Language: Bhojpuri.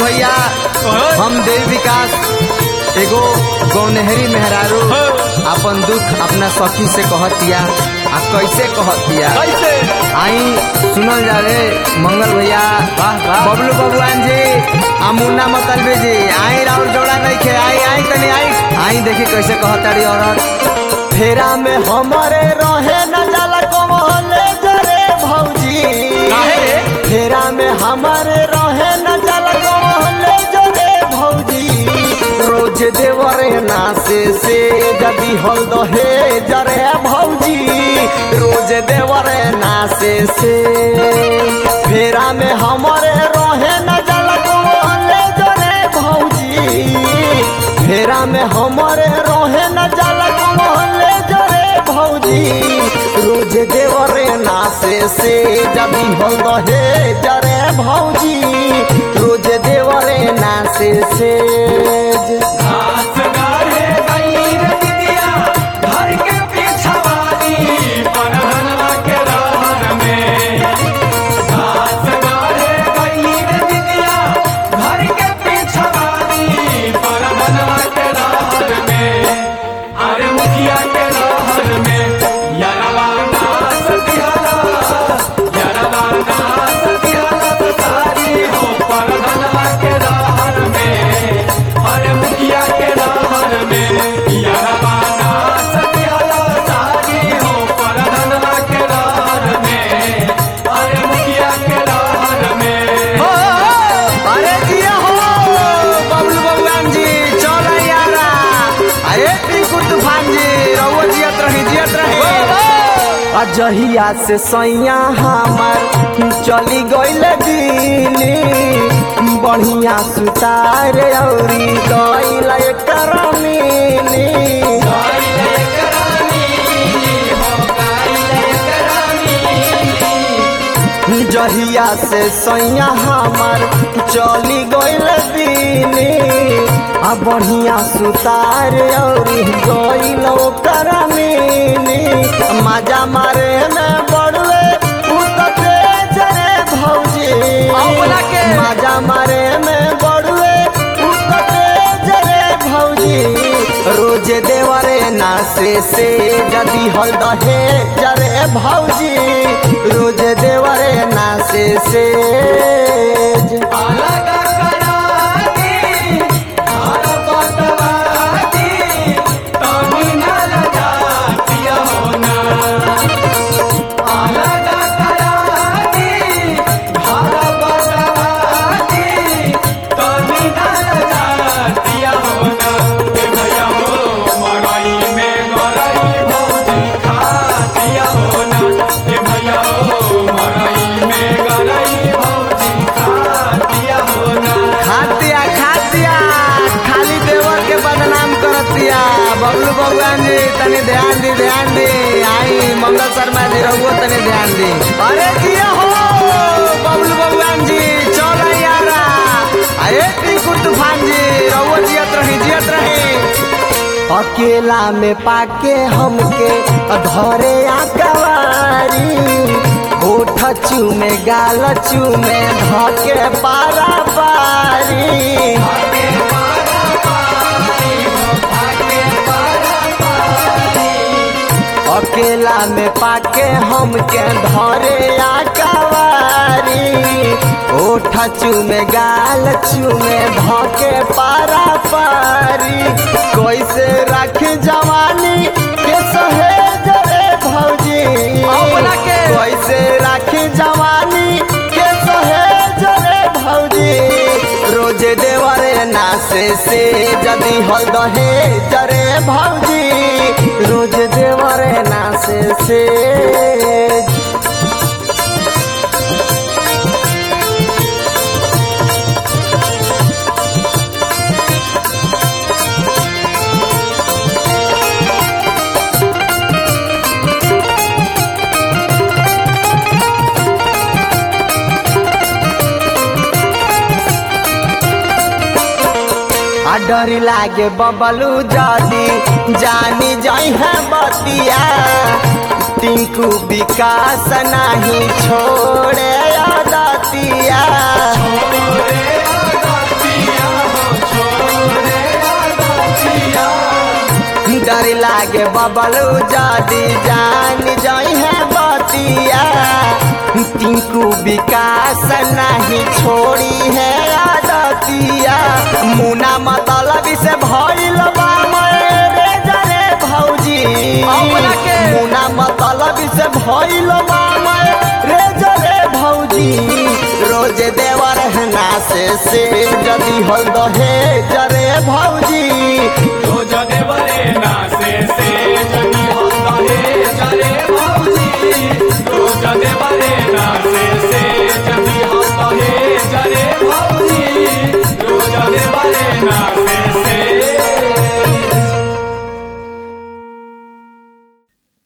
भैया हम देव विकास एगो गौनहरी मेहरारू अपन दुख अपना सखी से कहतिया आ कैसे कहतिया कैसे आई सुनल जावे मंगल भैया वाह, वाह। बबलू बबुआन जी आ मुन्ना मतलबे जी आई राउर जोड़ा नहीं खे आई आई तनी आई आई देखी कैसे कहताड़ी औरत फेरा में हमारे रहे न जाला कमले जरे भौजी काहे रे? फेरा में हमारे रहे न जाला कमले जरे भौजी रोज देवरे नासे से जदी हल दहे जरे भौजी रोज देवरे नासे से फेरा में हमारे रहे न जाला कमले जरे भौजी फेरा में हमारे रहे न जाला कमले जरे भौजी रोज देवरे नासे से जदी हल दहे जरे भौजी रोज देवरे नासे से घास गाढ़े गई रे दीदिया, घर के पिछवाड़ी, पनहनवा के रहर में। घास गाढ़े गई रे दीदिया, घर के पिछवाड़ी, पनहनवा के रहर में। अरे मुखिया के रहर में, यरवा नास दियाला, यरवा नास दियाला तो सारी हो पनहनवा के रहर में। अरे मुखिया के रहर में, यरवा नास दियाला सारी हो पनहनवा के रहर में। अरे मुखिया के रहर में हो, अरे जिया हो बबलू बबुआन जी चल यारा अरे टिंकू तूफान जी रहुआ जियत रही जियत रही अजहिया से सैया हमार चली गईल दिली बढ़िया सुतार औरी गईल एकर मिली जहिया से सैया हमार चली गईल दिली आ बढ़िया सुतार और गईल ओकर मिली मजा मारे में बड़वे उतते जरे भौजी अपना के। मजा मारे में बड़वे उतते जरे भौजी रोज देवरे नासे से जदी हल दहे जरे भौजी रोज देवरे नासे से अलग कराती, घर बटवाती, तनी न लगाती होना। अलग कराती, घर बटवाती, तनी न लगाती होना। ए भैया हो, मड़ई में गरई भौजी खाती होना। ए भैया हो, मड़ई में गरई भौजी खाती होना। खातिया खातिया खाली देवर के बदनाम करतिया बबलू बबुआन जी तनी ध्यान दी ध्यान दी आई मंगल शर्मा जी रहुओ तनी ध्यान दी अरे जिया हो बबलू बबुआन जी चल यारा अरे टिंकू तूफान जी रहुओ जियत रही जियत रही अकेला में पाके हमके धरे आकवारी ओठ चूमे गाल चूमे धके पारा पारी अकेला में पाके हमके धरे आकवारी ओठ चूमे गाल चूमे धके पारा पारी कैसे रख जवानी के सहेज रे भौजी अपना के। कैसे रख जवानी के सहेज रे भौजी रोज देवरे नासे से जदी हल दहे जरे भौजी रोज देवरे नासे से आ डर लागे बबलू जादी जानी जाई है बतिया टिंकू विकास नहीं छोड़े दतिया डर लागे बबलू जादी जान जाई है बतिया टिंकू विकास नहीं छोड़ी है आदतिया मुना मतलब से भइल बा मेरे जरे भौजी अपना के। मुना मतलब से भइल बा मेरे जरे भौजी रोज देवर है ना से से जदी हल दहे जरे भौजी रोज देवरे ना